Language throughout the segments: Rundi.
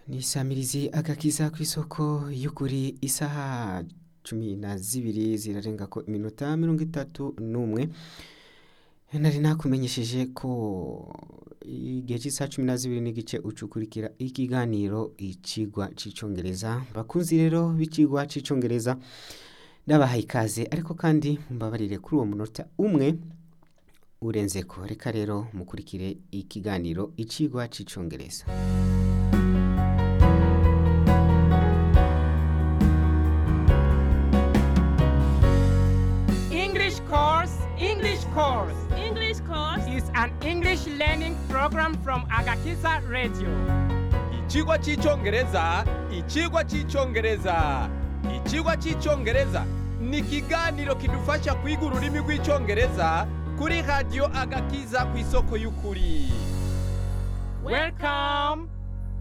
ni isamirizi agakiza ku isoko y'ukuri isaha cumi na zibiri zirarenga ko iminota mirongo itatu n'umwe nari nakumenyesheje ko igihe cy'isaha cumi na zibiri n'igice ucukurikira ikiganiro icigwa c'icongereza bakunzi rero b'icigwa c'icongereza ndabahaye ikaze ariko kandi mbabarire kuri uwo munota umwe urenze ko reka rero mukurikire ikiganiro icigwa c'icongereza English course, English course English course is an English learning program from Agakiza Radio. Ikigwa cy'icyongereza ikigwa cy'icyongereza ikigwa cy'icyongereza ni ikiganiro kidufasha kwiga ururimi rw'icyongereza kuri radiyo agakiza ku isoko y'ukuri Welcome.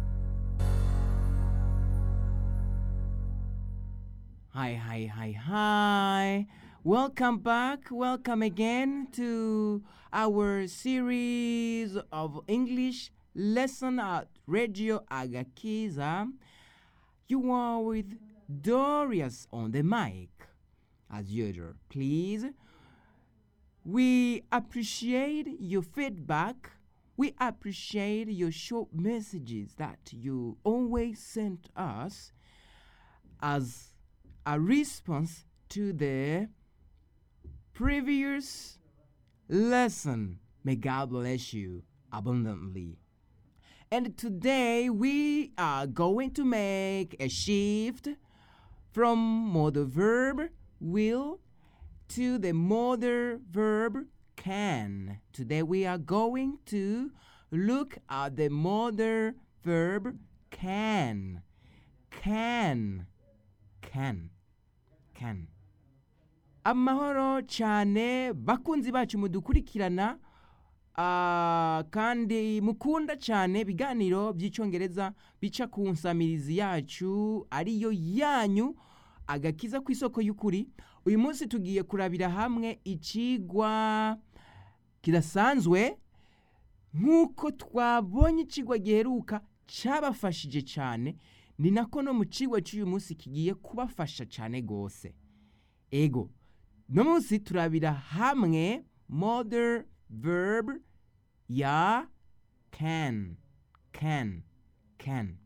Hi, hi, hi, hi. Welcome back. Welcome again to our series of English lesson at Radio Agakiza. You are with Dorius on the mic, as usual. Please, we appreciate your feedback. We appreciate your short messages that you always send us as a response to the previous lesson. May God bless you abundantly. And today we are going to make a shift from modal verb will to the modal verb can. Today we are going to look at the modal verb can. Can. Can. Can. amahoro cyane bakunzi bacu mudukurikirana ah, kandi mukunda cyane ibiganiro by'icyongereza bica ku nsamirizi yacu ariyo yanyu agakiza ku isoko y'ukuri uyu munsi tugiye kurabira hamwe ikigwa kidasanzwe nk'uko twabonye ikigwa giheruka cyabafashije cyane ni nako no mu kigwa cy'uyu munsi kigiye kubafasha cyane rwose ego no munsi turabira hamwe modern verb ya can can can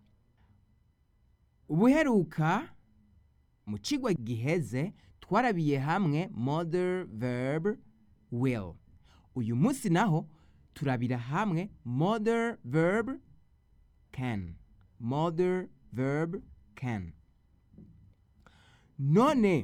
ubuheruka mu kigwa giheze twarabiye hamwe modern verb will uyu munsi naho turabira hamwe modern verb can modern verb can none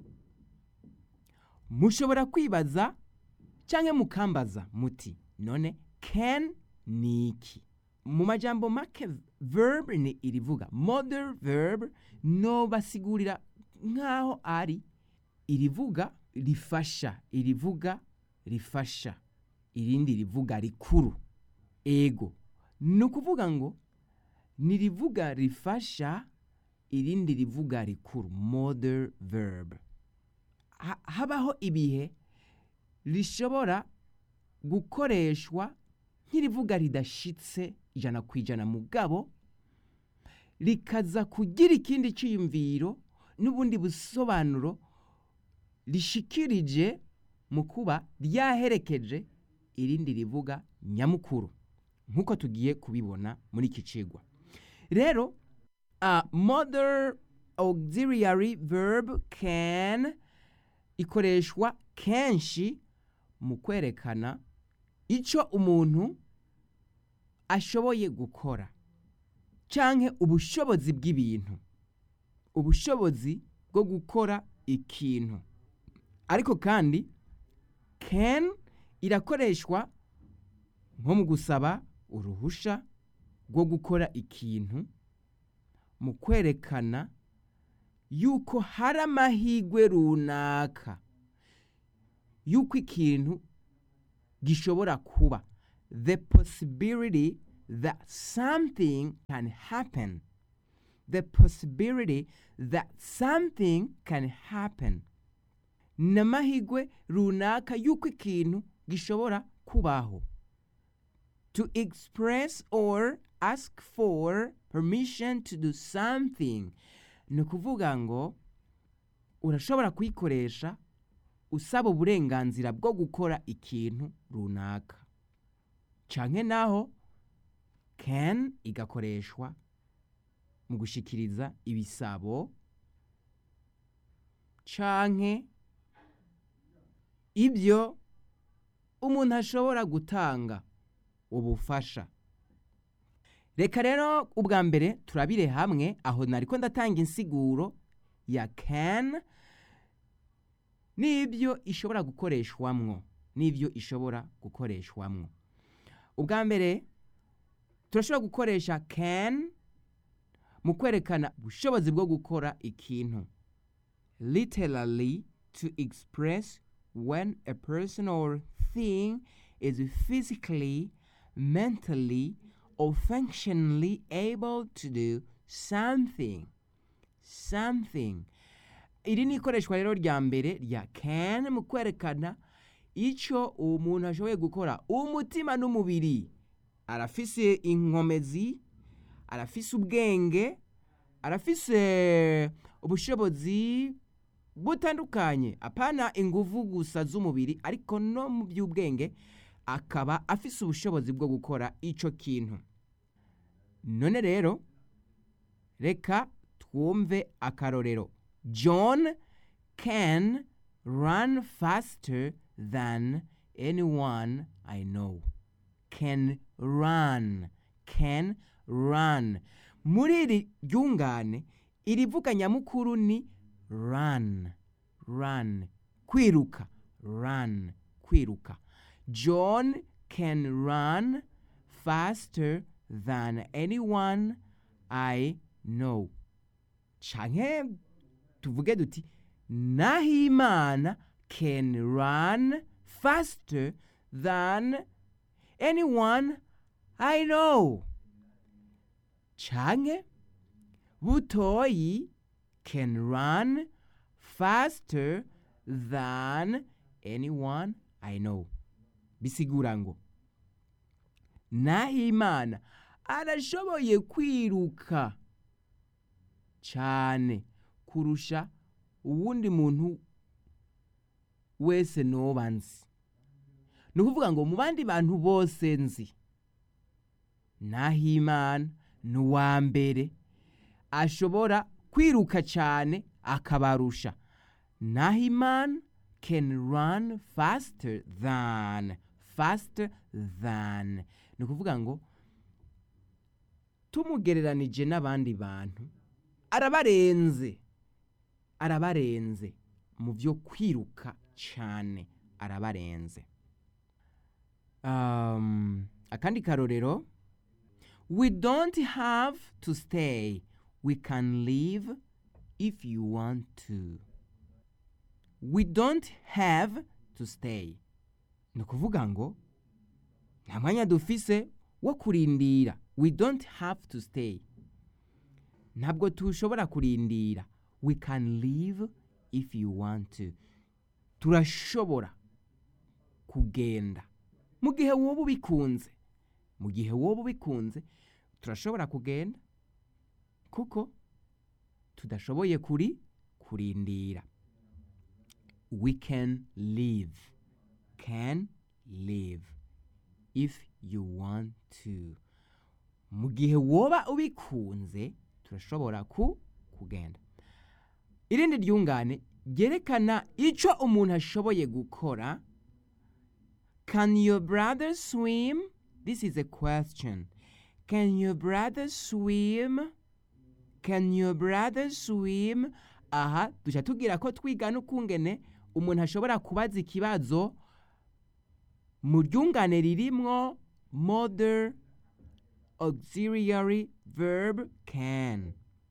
mushobora kwibaza cyangwa mukambaza muti none can ni iki mu majambo make verb ni irivuga modern verb no basigurira nk'aho ari irivuga rifasha irivuga rifasha irindi rivuga rikuru ego ni ukuvuga ngo ni rivuga rifasha irindi rivuga rikuru modern verb ha- habaho ibihe rishobora gukoreshwa nk'irivuga ridashitse ijana ku ijana mugabo rikaza kugira ikindi cyiyumviro n'ubundi busobanuro rishikirije mu kuba ryaherekeje irindi rivuga nyamukuru nk'uko tugiye kubibona muri iki cigwa rero uh, modern auxiliary verb can ikoreshwa kenshi mu kwerekana icyo umuntu ashoboye gukora canke ubushobozi bw'ibintu ubushobozi bwo gukora ikintu ariko kandi can irakoreshwa nko mu gusaba uruhusha rwo gukora ikintu mu kwerekana yuko hari amahirwe runaka yuko ikintu gishobora kuba the possibility that something can happen the possibility that something can happen ni amahirwe runaka yuko ikintu gishobora kubaho to express or ask for permission to do something ni ukuvuga ngo urashobora kuyikoresha usaba uburenganzira bwo gukora ikintu runaka canke naho can igakoreshwa mu gushikiriza ibisabo canke ibyo umuntu ashobora gutanga ubufasha reka rero ubwa mbere turabire hamwe aho nariko ndatanga insiguro ya can n'ibyo ishobora gukoreshwamwo n'ibyo ishobora gukoreshwamwo ubwa mbere turashobora gukoresha can mu kwerekana ubushobozi bwo gukora ikintu literally to express when a person or thing is physically, mentally, or functionally able to do something. Something. Iri ni ikoreshwa rero rya mbere rya can mu kwerekana icyo umuntu ashoboye gukora umutima n'umubiri arafise inkomezi arafise ubwenge arafise ubushobozi butandukanye apana inguvu gusa z'umubiri ariko no mu by'ubwenge akaba afise ubushobozi bwo gukora ico kintu none rero reka twumve akarorero john can run faster than anyone i know can run can run muri iri ryungane irivuga nyamukuru ni run run kwiruka run kwiruka john can run faster than anyone i know canke tuvuge duti nahimana can run faster than anyone i know canke butoyi can run faster than anyone I know. Bisigura ngo Nahimana arashoboye kwiruka cyane kurusha uwundi muntu wese noba nzi. Ni ukuvuga ngo mu bandi bantu bose nzi Nahimana ni uwa mbere ashobora kwiruka cyane akabarusha nahiman can run faster than faster than ni ukuvuga ngo tumugereranije n'abandi bantu arabarenze arabarenze mu byo kwiruka cyane arabarenze um, akandi karorero we don't have to stay we can leave if you want to we don't have to stay ni ukuvuga ngo nta mwanya dufise wo kurindira we don't have to stay ntabwo tushobora kurindira we can leave if you want to turashobora kugenda mu gihe woba ubikunze mu gihe woba ubikunze turashobora kugenda kuko tudashoboye kuri kurindira we can live can live if you want to mu gihe woba ubikunze turashobora ku kugenda irindi ryungane ryerekana icyo umuntu ashoboye gukora can your brother swim this is a question can your brother swim can your brother swim aha duca tubwira ko twiga n'ukungene umuntu ashobora kubaza ikibazo mu ryungane ririmwo model auxiliary verb can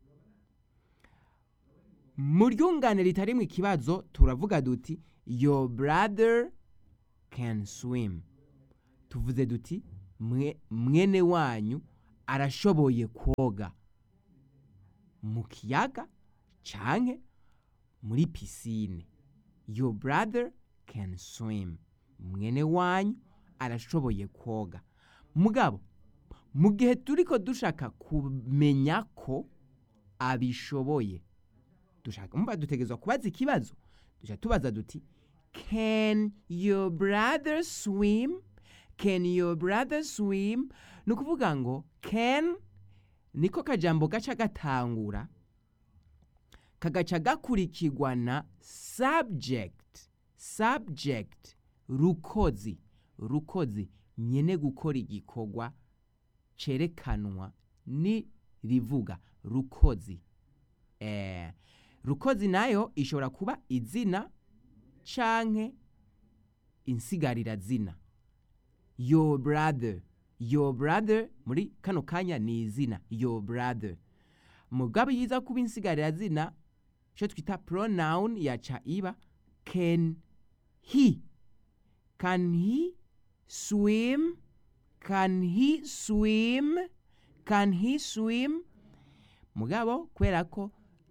mu ryungane ritarimwo ikibazo turavuga duti your brother can swim tuvuze duti mwe, mwene wanyu arashoboye koga mu kiyaga canke muri pisine your brother can swim mwene wanyu arashoboye koga mugabo mu gihe turiko dushaka kumenya ko abishoboye dushaka umva dutegerezwa kubaza ikibazo dushaka tubaza duti can your brother swim can your brother swim ni ukuvuga ngo can niko kajambo gaca gatangura kagaca gakurikirwa na subject subject rukozi rukozi nyene gukora igikorwa cerekanwa ni rivuga rukozi eh, rukozi nayo ishobora kuba izina canke insigarira zina your brother your brother muri kano kanya ni izina your brother mugabo yiza kuba insigarira zina ico twita pronoun yaca iba can he can he swim can he swim can he swim mugabo kubera ko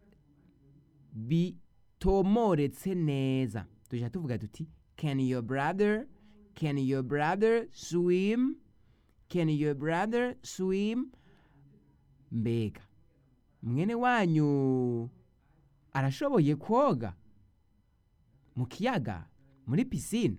bitomoretse neza tuja tuvuga tuti can your brother can your brother swim can your brother swim mbega mwene wanyu arashoboye koga mu kiyaga muri pisine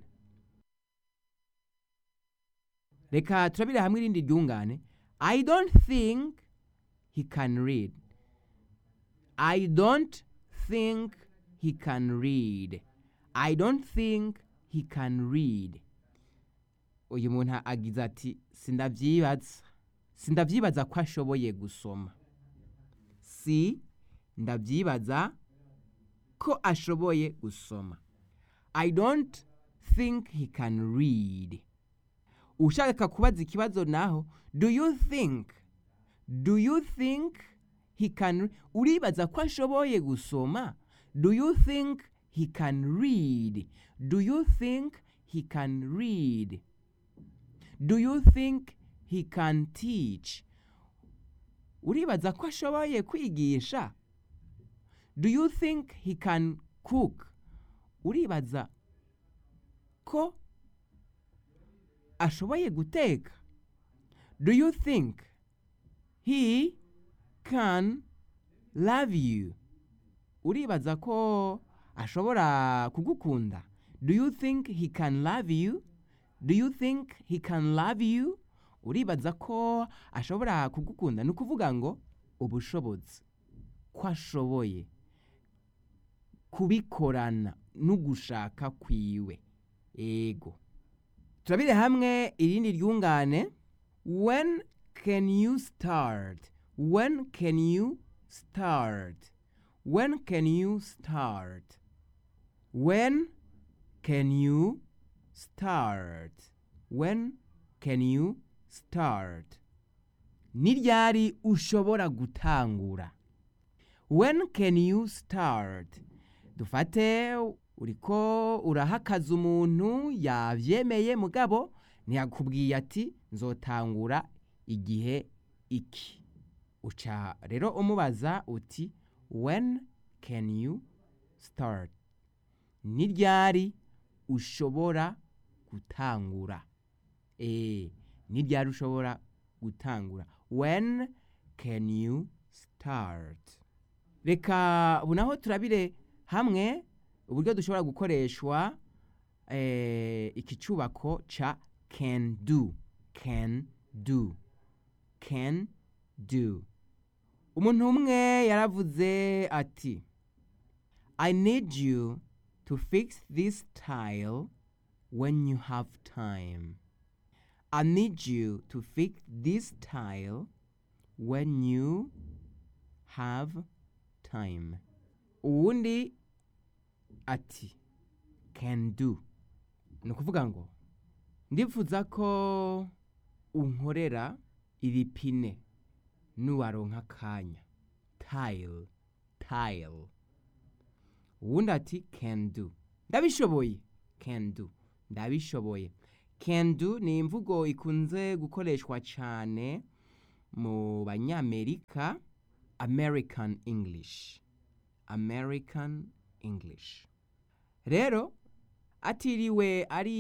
reka turabire hamwe irindi ryungane i don't think he can read i don't think he can read i don't think he can read uyu muntu agize ati sindavyibaza sindavyibaza ko ashoboye gusoma si ndavyibaza ko ashoboye gusoma i don't think he can read ushaka kubaza ikibazo naho do you think do you think he can uribaza ko ashoboye gusoma do you think he can read do you think he can read do you think he can teach uribaza ko ashoboye kwigisha do you think he can cook uribaza ko ashoboye guteka do you think he can love you uribaza ko ashobora kugukunda do you think he can love you do you think he can love you uribaza ko ashobora kugukunda ni ukuvuga ngo ubushobozi ko ashoboye kubikorana n'ugushaka kwiwe ego turabire hamwe irindi ryungane when can you start when can you start when can you start when can you start when can you start ni ryari ushobora gutangura when can you start dufate uriko urahakaza umuntu yavyemeye mugabo ntiyakubwiye ati nzotangura igihe iki uca rero umubaza uti when can you start ni ryari ushobora gutangura eh ni ryari ushobora gutangura when can you start reka ubu naho turabire hamwe uburyo dushobora gukoreshwa eh, iki cyubako ca can do can do can do umuntu umwe yaravuze ati i need you to fix this tile when you have time i need you to fix this tile when you have time uwundi ati can do ni ukuvuga ngo ndifuza ko unkorera iri pine nuwaronka akanya tile tile uwundi ati can do ndabishoboye can do ndabishoboye can do ni imvugo ikunze gukoreshwa cyane mu banyamerika american english american english rero atiriwe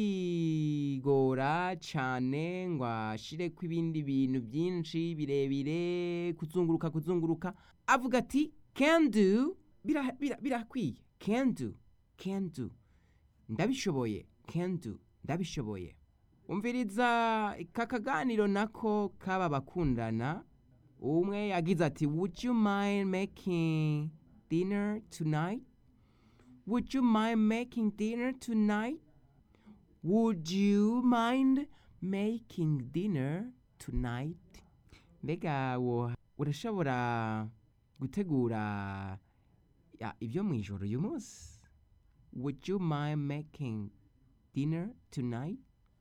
arigora cyane ngo ashireko ibindi bintu byinshi birebire kuzunguruka kuzunguruka avuga ati can do bira- bira- birakwiye can do can do ndabishoboye can do ndabishoboye umviriza aka kaganiro nako kaba bakundana umwe yagize ati would you mind making dinner tonight would you mind making dinner tonight would you mind making dinner tonight mbega wo urashobora gutegura ya, ibyo mu ijoro uyu munsi would you mind making dinner tonight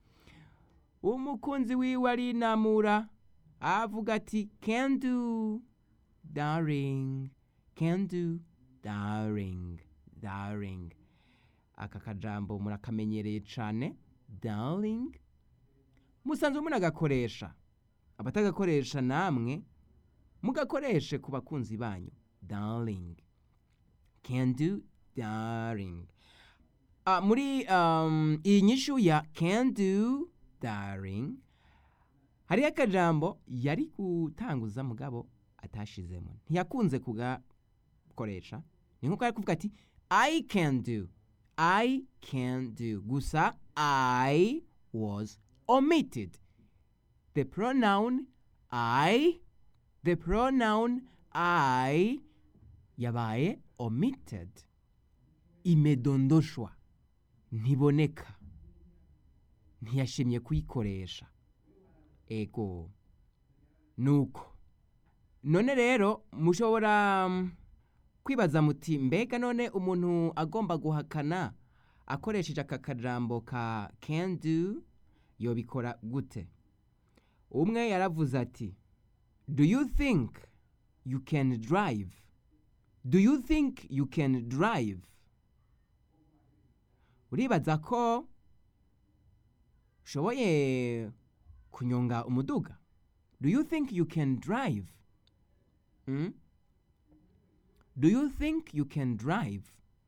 umukunzi wiwe arinamura avuga ati can do darling can do darling darling aka kajambo murakamenyereye cyane darling musanzwe munagakoresha abatagakoresha namwe mugakoreshe ku bakunzi banyu darling can do darling Ah, muri um, iyi nyishu ya can do darling hariho akajambo yari gutanguza mugabo atashizemo ntiyakunze kugakoresha ni nkuko ari kuvuga ati i can do i can do gusa i was omitted the pronoun i the pronoun i yabaye omitted imedondoshwa ntiboneka ntiyashimye kuyikoresha ego nuko none rero mushobora mm, kwibaza muti mbega none umuntu agomba guhakana akoresheje aka kajambo ka can do yobikora gute umwe yaravuze ati do you think you can drive do you think you can drive uribaza ko ushoboye kunyonga umuduga do you think you can drive mm? do you think you can drive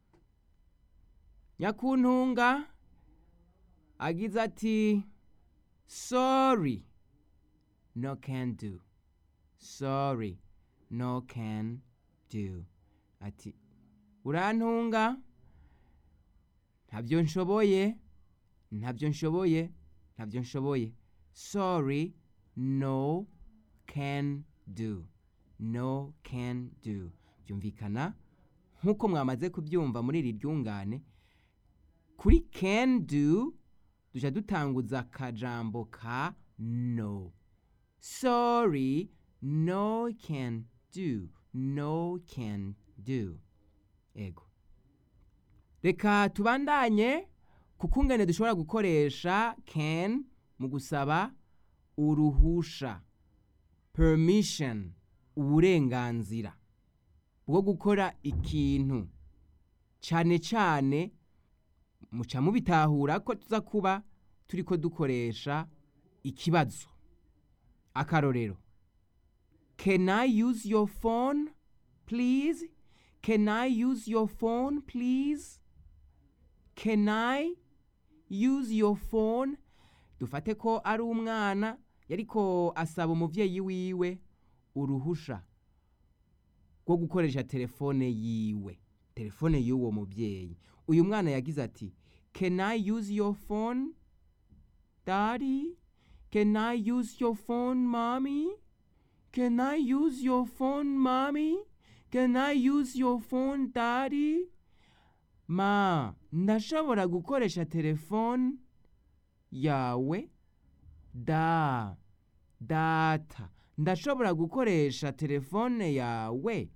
nyakuntunga agize ati sorry no can do sorry no can do ati urantunga ntabyo nshoboye ntabyo nshoboye ntabyo nshoboye sorry no can do no can do byumvikana nk'uko mwamaze kubyumva muri iri ryungane kuri can do duca dutanguza akajambo ka no sorry no can do no can do ego reka tubandanye ku kungane dushobora gukoresha can mu gusaba uruhusha permission uburenganzira bwo gukora ikintu cyane cyane muca mubitahura ko tuza kuba turi ko dukoresha ikibazo akarorero can i use your phone please can i use your phone please can i use your phone dufate ko ari umwana yariko asaba umuvyeyi wiwe uruhusha rwo gukoresha telefone yiwe telefone y'uwo muvyeyi uyu mwana yagize ati can i use your phone daddy can i use your phone mommy can i use your phone mommy can i use your phone daddy ma ndashobora gukoresha telefone yawe da data ndashobora gukoresha telefone yawe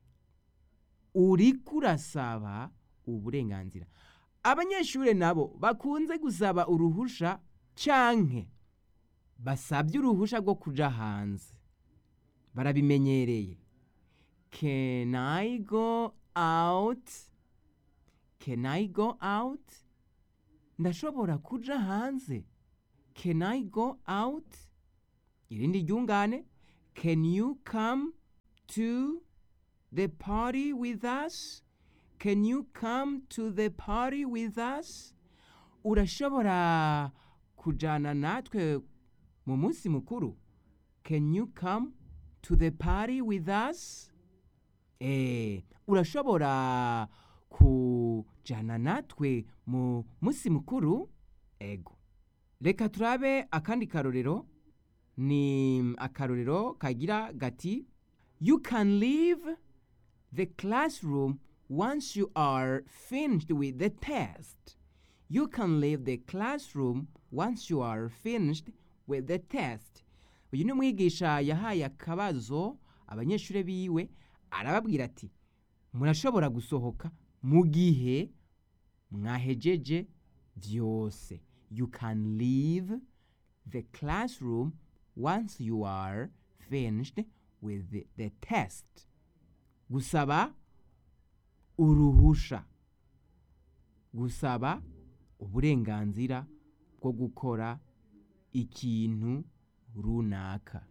uriko urasaba uburenganzira abanyeshuri nabo bakunze gusaba uruhusha canke basabye uruhusha rwo kuja hanze barabimenyereye can i go out can i go out ndashobora kuja hanze can i go out irindi ryungane can you come to the party with us can you come to the party with us urashobora kujana natwe mu munsi mukuru can you come to the party with us eh urashobora kujana natwe mu munsi mukuru ego reka turabe akandi karorero ni akarorero kagira gati you can leave the classroom once you are finished with the test you can leave the classroom once you are finished with the test uyu ni umwigisha yahaye akabazo abanyeshuri biwe arababwira ati murashobora gusohoka mu gihe mwahejeje byose you can leave the classroom once you are finished with the, the test gusaba uruhusha gusaba uburenganzira bwo gukora ikintu runaka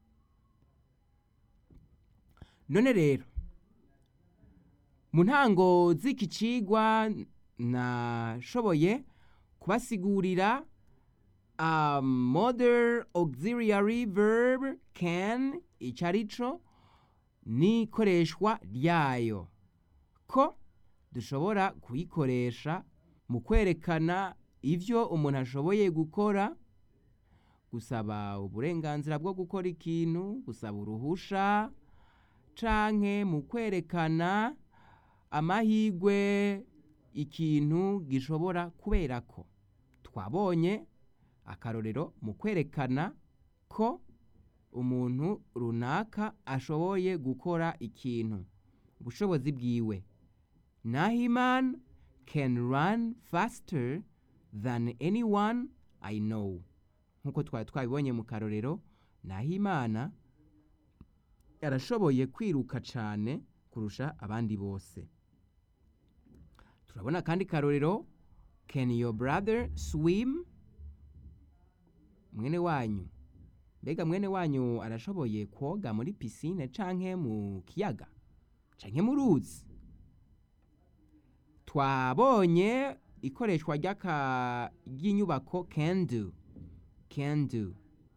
none rero mu ntango z'iki cigwa nashoboye kubasigurira a modern auxiliary verb can icyo ari cyo n'ikoreshwa ryayo ko dushobora kuyikoresha mu kwerekana ibyo umuntu ashoboye gukora gusaba uburenganzira bwo gukora ikintu gusaba uruhusha canke mu kwerekana amahigwe ikintu gishobora kubera ko twabonye akarorero mu kwerekana ko umuntu runaka ashoboye gukora ikintu ubushobozi bwiwe nahiman can run faster than anyone i know nk'uko twari twabibonye mu karorero nahimana yarashoboye kwiruka cyane kurusha abandi bose turabona kandi karorero can your brother swim mwene wanyu mbega mwene wanyu arashoboye koga muri pisine canke mu kiyaga canke mu ruzi twabonye ikoreshwa ry'aka ry'inyubako can do can do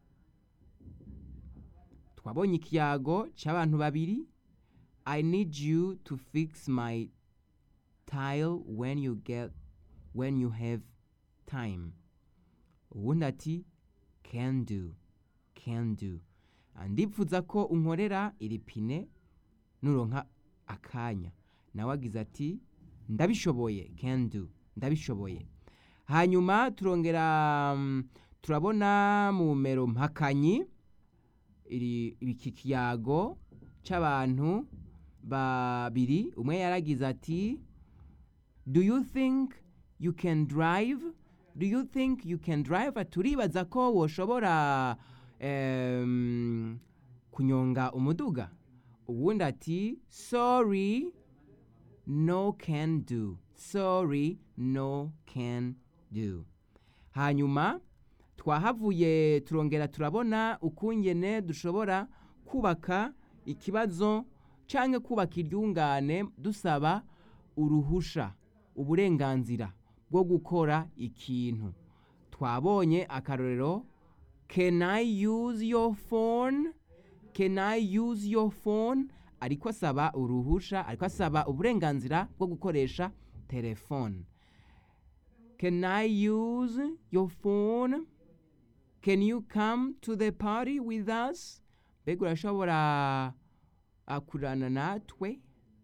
twabonye ikiyago cy'abantu babiri i need you to fix my tile when you get when you have time ubundi ati can do can do ndipfuza ko unkorera iri pine nuronka akanya nawe agize ati ndabishoboye can do ndabishoboye hanyuma turongera mm, turabona mu mero mpakanyi iri iki kiyago cy'abantu babiri umwe yaragize ati do you think you can drive do you think you can drive turibaza ko woshobora em, kunyonga umuduga ubundi ati sorry no can do sorry no can do hanyuma twahavuye turongera turabona ukungene dushobora kubaka ikibazo cyangwa kubaka iryungane dusaba uruhusha uburenganzira bwo gukora ikintu twabonye akarorero can i use your phone can i use your phone ariko asaba uruhusha ariko asaba uburenganzira bwo gukoresha telefone can i use your phone can you come to the party with us mbega urashobora akurana natwe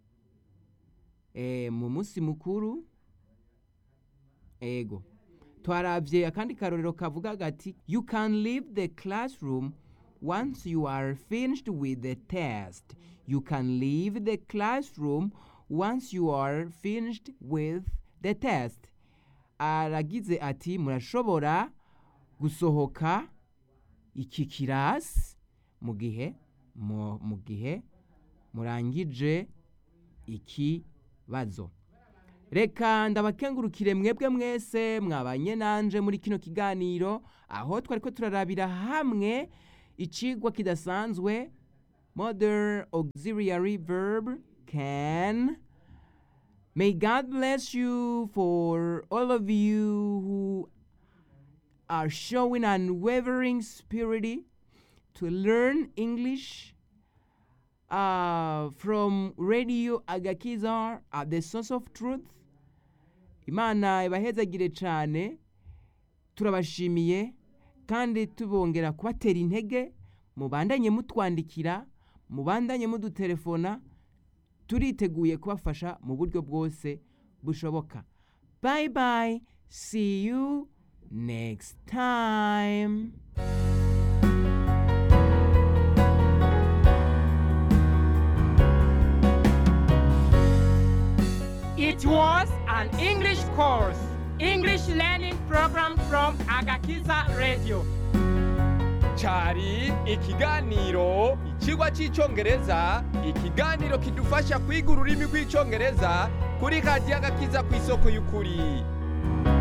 e, mu munsi mukuru ego twarabye akandi karorero kavuga gati you can leave the classroom once you are finished with the test you can leave the classroom once you are finished with the test aragize ati murashobora gusohoka iki kirasi mu gihe mu mu gihe murangije ikibazo reka ndabakengurukire mwebwe mwese mwabanye nanje muri kino kiganiro aho twari ko turarabira hamwe icigwa kidasanzwe modern auxiliary verb can May God bless you for all of you who are showing unwavering spirit to learn English uh, from Radio Agakiza at the source of truth. Imana ibahezagire cyane turabashimiye kandi tubongera kubatera intege mubandanye mutwandikira mubandanye mudutelefona turiteguye kubafasha mu buryo bwose bushoboka bye bye see you next time It was an English course, English learning program from Agakiza Radio. cyari ikiganiro ikigwa cy'icyongereza ikiganiro kidufasha kwiga ururimi rw'icyongereza kuri radiyo agakiza ku isoko y'ukuri